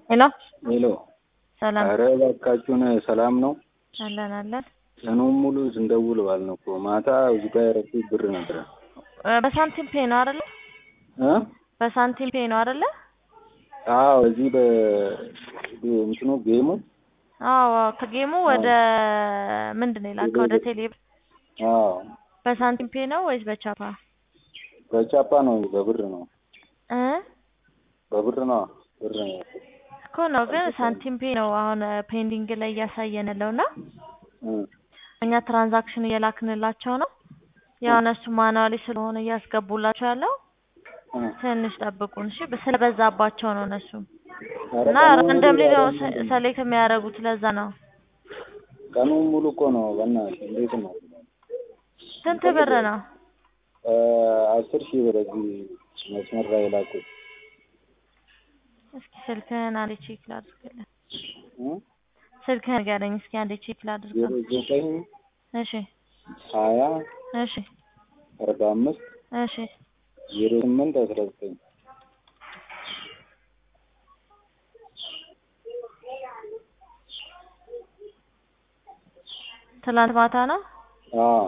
ሄሎ ሄሎ ሰላም ኧረ እባካችሁን ሰላም ነው? አለን አለን። ቀኑን ሙሉ ስንደውል ባልን እኮ ማታ እዚህ ጋር ያረኩት ብር ነበረ እ በሳንቲም ፔ ነው አይደለ? እ በሳንቲም ፔ ነው አይደለ? አዎ እዚህ በ እንትኑ ጌሙ አዎ ከጌሙ ወደ ምንድን ነው የላከው? ወደ ቴሌ አዎ በሳንቲም ፔ ነው ወይስ በቻፓ? በቻፓ ነው በብር ነው እ በብር ነው ብር ነው እኮ ነው ግን ሳንቲም ፔ ነው አሁን ፔንዲንግ ላይ እያሳየን ያለው እና እ እኛ ትራንዛክሽን እየላክንላቸው ነው። ያው እነሱ ማኑዋሊ ስለሆነ እያስገቡላቸው ያለው እ ትንሽ ጠብቁን እሺ። ስለበዛባቸው ነው እነሱ ኧረ እና ቀኑን ሙሉ ራንደምሊ ነው ባልን ሰሌክት የሚያደርጉት ለዛ ነው። ቀኑን ሙሉ እኮ ነው በእናትህ እንዴት ነው? ስንት ብር ነው? እ አስር ሺህ ብር እዚህ መስመር ላይ የላኩት እስኪ ስልክህን አንዴ ቼክ ላድርግልህ። እ ስልክህን ንገረኝ እስኪ አንዴ ቼክ ላድርገው። ዜሮ ዘጠኝ እሺ ሀያ እሺ አርባ አምስት እሺ ዜሮ ስምንት አስራ ዘጠኝ ትላንት ማታ ነው። አዎ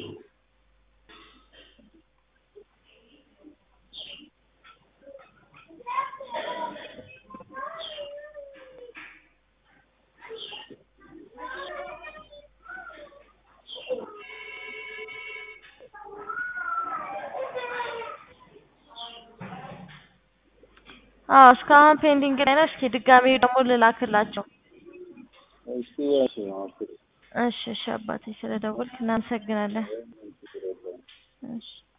አዎ እስካሁን ፔንዲንግ ላይ ነው። እስኪ ድጋሜ ደግሞ ልላክላቸው። እስኪ እሺ ሞክሪ እሺ እሺ አባቴ ስለደወልክ እናመሰግናለን። እሺ